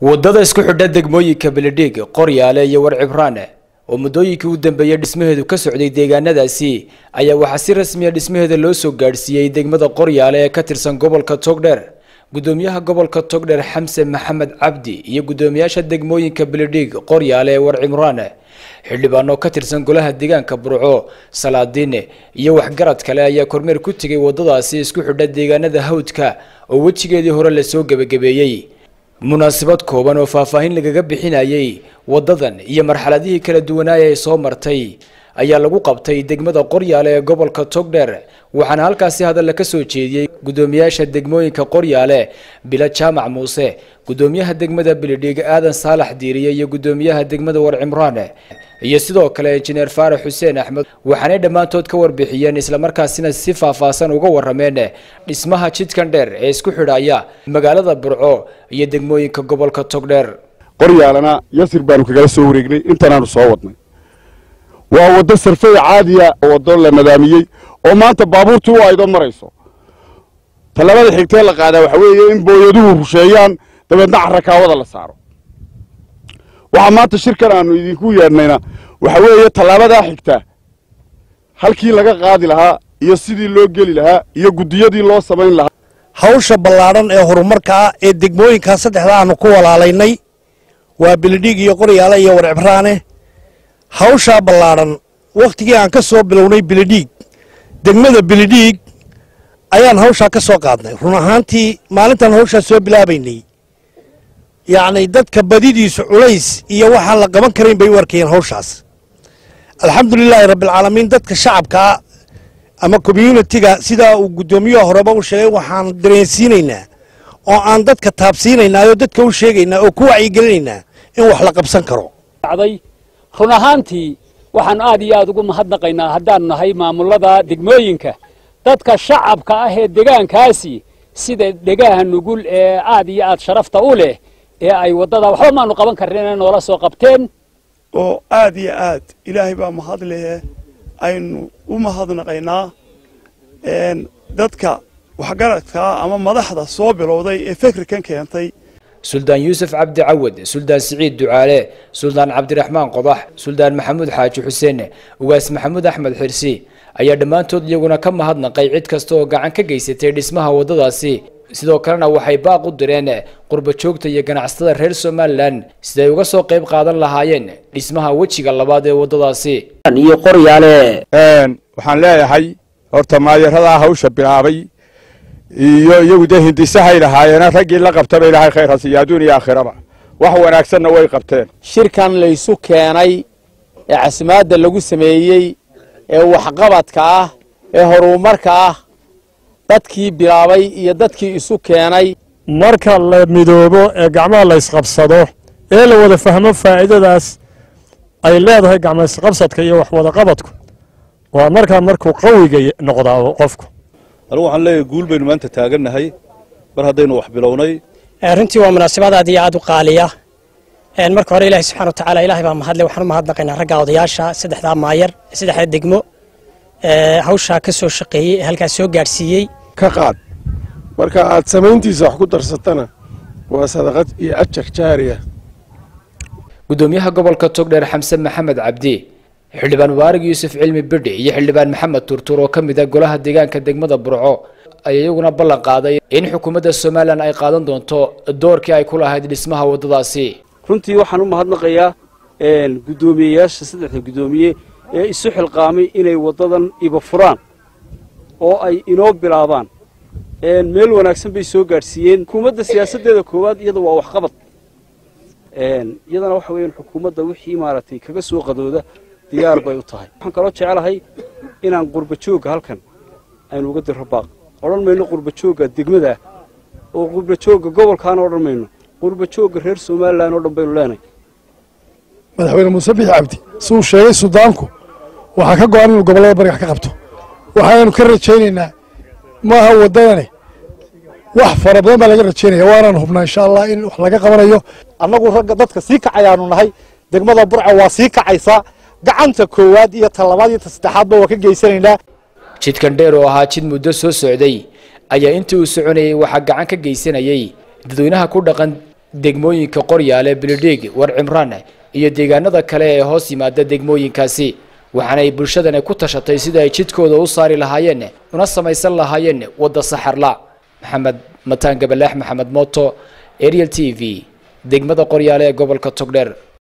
waddada isku xidha degmooyinka beledhiig qoryaale iyo warcibraane oo muddooyinkii u dambeeyey dhismaheedu ka socday deegaanadaasi ayaa waxaa si rasmiya dhismaheeda loo soo gaadhsiiyey degmada qoryaale ee ka tirsan gobolka togdheer gudoomiyaha gobolka togdheer xamse maxamed cabdi iyo gudoomiyaasha degmooyinka beledhiig qoryaale ee warcimraane xildhibaano ka tirsan golaha deegaanka burco salaadiine iyo waxgarad kale ayaa kormeer ku tegay waddadaasi isku xidha deegaanada hawdka oo wejigeedii hore lasoo gebagabeeyey munaasabad kooban oo faahfaahin lagaga bixinayay waddadan iyo marxaladihii kala duwanaaya ay soo martay ayaa lagu qabtay degmada qoryaale ee gobolka togdheer waxaana halkaasi hadalla ka soo jeediyey gudoomiyaasha degmooyinka qoryaale bila jaamac muuse gudoomiyaha degmada beledhiig aadan saalax diiriye iyo gudoomiyaha degmada warcimraane iyo sidoo kale injineer faarax xuseen axmed waxaanay dhammaantood ka warbixiyeen islamarkaasina si faahfaahsan uga warameen dhismaha jidkan dheer ee isku xidhaya magaalada burco iyo degmooyinka gobolka togdheer qoryaalana yasir baanu kagala soo wareegnay intanaanu soo wadnay waa waddo sarfey caadiya waddo la nadaamiyey oo maanta baabuurtu u aydo marayso tallabada xigtee la qaadaa waxa weeye in booyaduhu rusheeyaan dabeedna carrakaawada la saaro waxaa maanta shirkan aanu idinku yeedhnayna waxa weeye tallaabadaa xigta halkii laga qaadi lahaa iyo sidii loo geli lahaa iyo guddiyadii loo samayn lahaa hawsha ballaadhan ee horumarka ah ee degmooyinkaa saddexda aanu ku walaalaynay waa beledhiig iyo qoryaale iyo warcibraane hawshaa ballaadhan wakhtigii aan ka soo bilownay beledhiig degmada beledhiig ayaan hawshaa ka soo qaadnay run ahaantii maalintaan hawshaa soo bilaabaynay yacni dadka badidiisu culays iyo waxaan la qaban karayn bay u arkayeen hawshaas alxamdulilaahi rabbialcaalamiin dadka shacabkaa ama communitiga sidaa uu guddoomiyaha horeba u sheegay waxaan dareensiinaynaa oo aan dadka taabsiinaynaa oo dadka u sheegaynaa oo ku wacyigelinaynaa in wax la qabsan karo run ahaantii waxaan aad iyo aad ugu mahadnaqaynaa haddaanu nahay maamulada degmooyinka dadka shacabka ah ee degaankaasi sida dhegaha nugul ee aad iyo aad sharafta u leh ee ay waddada waxba maanu qaban karin inay noola soo qabteen oo aad iyo aad ilaahay baa mahad lehe aynu u mahadnaqaynaa dadka waxgaradkaa ama madaxda soo bilowday ee fikrikan keentay suldaan yuusuf cabdi cawad suldaan siciid ducaale suldaan cabdiraxmaan qodax suldaan maxamuud xaaji xuseen ugaas maxamuud axmed xirsi ayaa dhammaantood iyaguna ka mahadnaqay cid kasta oo gacan ka geysatay dhismaha waddadaasi sidoo kalena waxay baaq u direen qurba joogta iyo ganacsatada reer somalilan siday uga soo qayb qaadan lahaayeen dhismaha wejiga labaad ee waddadaasi iyo qoryaale waxaan leeyahay horta maayaradaa hawsha bilaabay iyo iyagu dee hindisahay lahaayeena raggii la qabtaba ilaahay khayr hasiiyo adduun iyo aakhiraba wax wanaagsanna way qabteen shirkan laysu keenay ee casimaadda lagu sameeyey ee waxqabadka ah ee horumarka ah dadkii bilaabay iyo dadkii isu keenay marka la midoobo ee gacmaha la ysqabsado ee la wada fahmo faa'iidadaas ay leedahay gacma isqabsadka iyo waxwadaqabadku waa markaa markuu qawiga noqdaa qofku anigu waxaan leeyahay guul baynu maanta taagannahay mar haddaynu wax bilownay runtii waa munaasabad aad iyo aad u qaaliya marka hore ilaahay subxana wa tacaala ilahay baa mahadle waxaan u mahadnaqaynaa ragga odayaasha saddexdaa maayar saddexda degmo hawshaa ka soo shaqeeyey ee halkaas soo gaadhsiiyey ka qaad marka aad samayntiisa wax ku darsatana waa sadaqad iyo ajar jaariya gudoomiyaha gobolka togdheer xamse maxamed cabdi xildhibaan mubaarig yuusuf cilmi bidhi iyo xildhibaan maxamed turtur oo ka mid ah golaha deegaanka degmada burco ayaa iyaguna ballan qaaday in xukuumadda somalilan ay qaadan doonto doorkii ay ku lahayd dhismaha waddadaasi runtii waxaan u mahadnaqayaa guddoomiyeyaasha saddexda guddoomiye ee isu xilqaamay inay waddadan iba furaan oo ay inoo bilaabaan meel wanaagsan bay soo gaadhsiiyeen xukuumadda siyaasaddeeda koowaad iyada waa waxqabad iyadana waxa weeyaan xukuumadda wixii maaragtay kaga soo qadooda diyaar bay u tahay waxaan kaloo jecelahay inaan qurba joogga halkan aynu uga dirro baaq odhan mayno qurba joogga degmadaah oo qurba joogga gobolkaana odhan mayno qurba joogga reer somalilan oo dhan baynu leenahay madaxweyne muuse bixi cabdi siuu sheegay sudaanku waxaa ka go-an inuu gobollada bariga ka qabto waxaanu ka rajaynaynaa maaha waddadani wax fara badan baa laga rajaynaya waanaan hubnaa insha allah in wax laga qabanayo annagu ragga dadka sii kacayaanu nahay degmada burca waa sii kacaysaa gacanta koowaad iyo ta labaad iyo ta saddexaadba waa ka geysanaynaa jidkan dheer oo ahaa jid muddo soo socday ayaa intii uu soconayay waxaa gacan ka geysanayay dadweynaha ku dhaqan degmooyinka qoryaale bilidhiig war cimraan iyo deegaanada kale ee hoos yimaada degmooyinkaasi waxaanay bulshadani ku tashatay sida ay jidkooda u saari lahaayeen una samaysan lahaayeen wadda saxarla maxamed mataan gabalaax maxamed mooto ariel t v degmada qoryaale ee gobolka togdheer